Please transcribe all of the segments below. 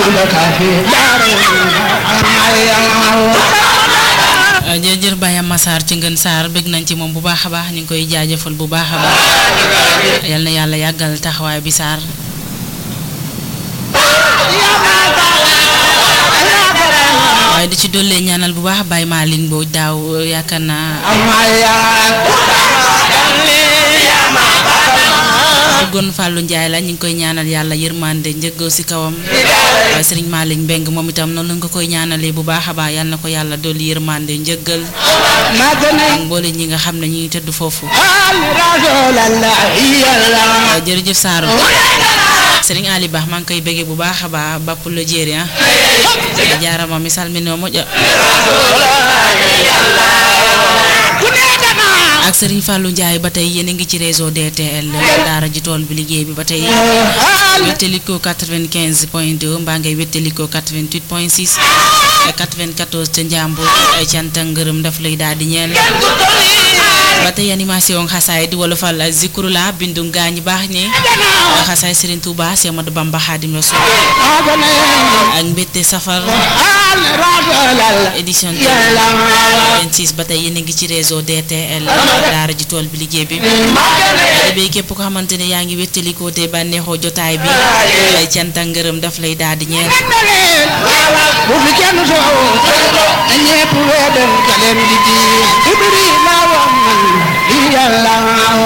jërëjëf Baye Massar ci ngën Saar bëgg nañ ci moom bu baax a baax ñu ngi koy jaajëfal bu baax a baax yal na yàlla yàggal taxawaay bi Saar waaye di ci dollee ñaanal bu baax Baye Malick Mbodj daaw yaakaar naa duggoon Fallou Ndiaye la ñu ngi koy ñaanal yàlla yërmande njëggoo si kawam waaye Serigne Malick Mbeng moom itam noonu lañ ko koy ñaanalee bu baax a baax yal na ko yàlla dolli yërmande njëggal ak mboole ñi nga xam ne ñu ngi tëdd foofu jërëjëf Saaro Serigne Ali Ba maa ngi koy bëggee bu baax a baax bapp la jéeri ah jaarama mi salminoo moƴƴa ak Serigne Fallou Ndiaye ba tey yéen a ngi ci réseau DTL daara ji tool bi liggéey bi ba tey wéttalikoo 95 point 2 mbaa ngay wéttalikoo 88 point 6 94 ca Njàmbur ay cant ak ngërëm daf lay daal di ñeel ba tey animation xasaay di wolofal zikru la bindu gaañ baax ñi xasaay Serigne Touba Cheikh Ahmadou Bamba Khadim Rassoul ak mbette safar édition 26 ba tey yéen a ngi ci réseau DTL daara ji tool bi liggéey bi bay képp ko xamante ne yaa ngi wéttalikoo te bànneexoo jotaay bi ay cant ak ngërëm daf lay daal di ñeel bu fi kenn soow na ñépp weedal galeem di ji ibri la woon man di yàlla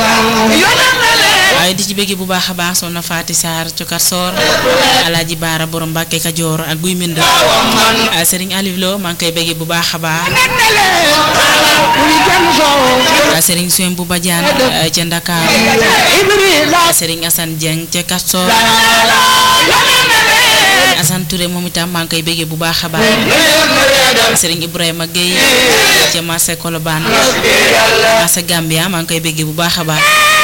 waaye di ci bëgg bu baax a baax soxna Faati Sarr cokar soor alaaji baara borom Mbàkke Kajoor ak guy mbind Serigne Aliou Lo maa ngi koy bëgg bu baax a baax bu fi kenn soow Serigne Soem bu Badiane ca Ndakaaru ibri la Serigne Assane Dieng ca Kastoor Assane Touré moom itam maa ngi koy bëggee bu baax a baax Serigne Ibrahima Gueye ca marché Colobane marché Gambia maa ngi koy bëggee bu baax a baax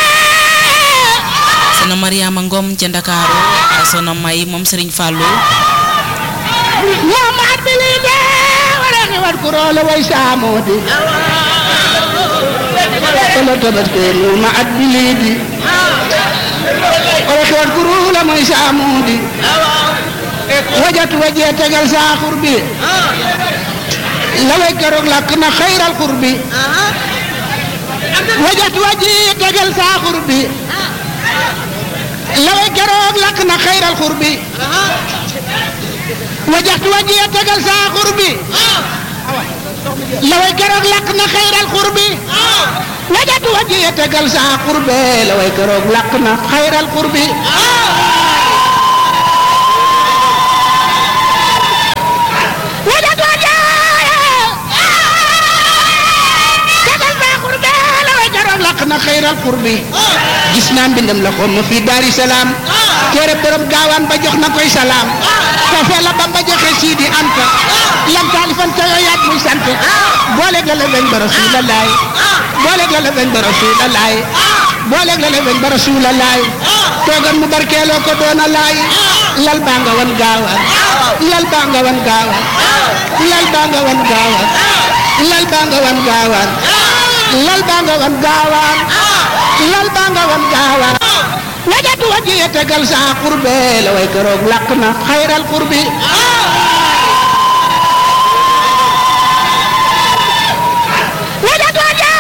Soxna Mariama Ngom ca Ndakaaru Soxna May moom Serigne Fallou ñoomaat bi lii de wala ni wat ku roole way saamoo di wala tabaske mu ma at bi lii di wala ki wat ku roole mooy saamoo di wajatu wajee tegal saa xur bi la way keroog lakk na xayral xur bi wajatu wajee tegal saa xur bi la way keroog lakk na xayral xur bi wajaxtu wajiya tegal saa xur bi la way keroog lakk na xayral xur bi wajaxtu wajiya tegal saa xur be la way keroog lakk na xayral xur bi wajaxtu wajiya tegal saa xur be la way keroog lakk na xayral xur bi gis naa mbindam la xoom ma fii daari salaam téere borom gaawaan ba jox na koy salaam kafe la ba ba joxe siidi anta lam taalifan te yooyaat muy sant boole la la weñ ba rasuulalaay boole la la weñ ba rasuulalaay boole la la weñ ba rasuulalaay toogan mu barkeeloo ko doona laay lal baa nga wan gaawaan lal baa nga wan gaawaan lal baa nga wan gaawaan lal baa nga wan gaawaan lal baa nga wan gaawaan lal baa nga wan gaawaan wajatu wajiye tegal saa xurbe la way keroog làq na xayral xurbi wajatu wajiye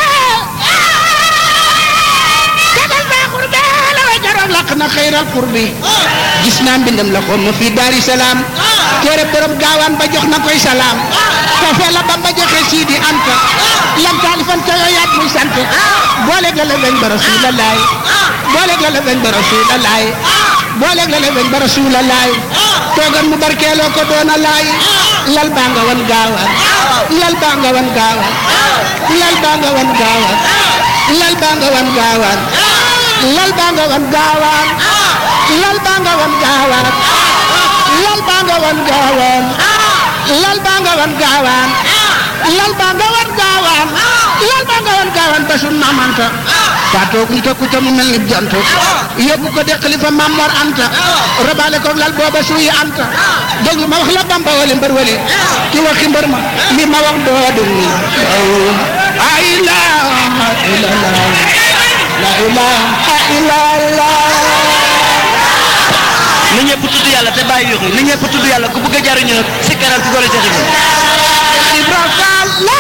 tegal saa xurbe la way keroog làq na xayral xurbi gis naa mbindam la xoom ma fii daari salaam téere borom gaawaan ba jox na koy salaam kafe la ba ba joxe siidi anta lam taalifan te yooyaat muy sant boole la la weñ ba rasuulalaay boole la la weñ ba rasuulalaay boole la la weñ ba rasuulalaay toogan mu barkeeloo ko doona laay lal baa nga wan gaawaan lal baa nga wan gaawaan lal baa nga wan gaawaan lal baa nga wan gaawaan lal baa nga wan gaawaan lal baa nga wan gaawaan lal baa nga wan gaawaan lal baa nga wan gaawaan lal baa nga wan gaawaan lal baa nga wan gaawaan ba sun mamanta faatoo kuñ ko kuta mu mel ni jant yóbbu ko de xalifa Mamor Anta robaale ko lal booba suuyi Anta déglu ma wax la Bamba wali mbër wali ki waxi mbër ma li ma wax doo dum la ilaha illallah la ilaha illallah na ñëpp tudd yàlla te bàyyi yuuxu na ñëpp tudd yàlla ku bëgg a jariñu nag si kanam ci doole Cheikh Ibrahima Ibra Fall la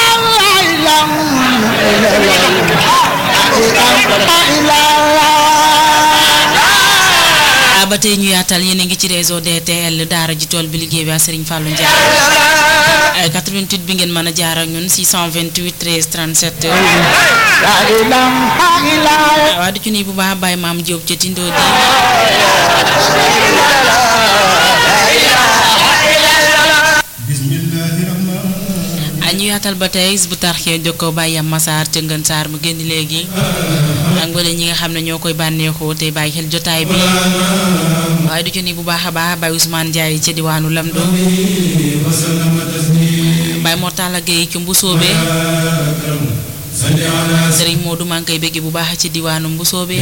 ah ba tey ñu yaatal yéen a ngi ci réseau DTL daara ji tool bi liggéey bi ak Serigne Fallou Ndiaye ay 88 bi ngeen mën a jaar ak ñun 628 13 37 waa di ci nuyu bu baax Baye Maam Diop ca Tindo di ah ñu yaatal ba tey bu tarxee jokkoo Baye Yam Massar ca Ngën Saar mu génn léegi ak mbële ñi nga xam ne ñoo koy bànneexoo tey bàyyi xel jotaay bi waaye du ci nuyu bu baax a baax Baye Ousmane Ndiaye ca diwaanu Lamdo Baye Mortala Gueye ci Mbusoobe Serigne Modou maa ngi koy bëgg bu baax ci diwaanu Mbusoobe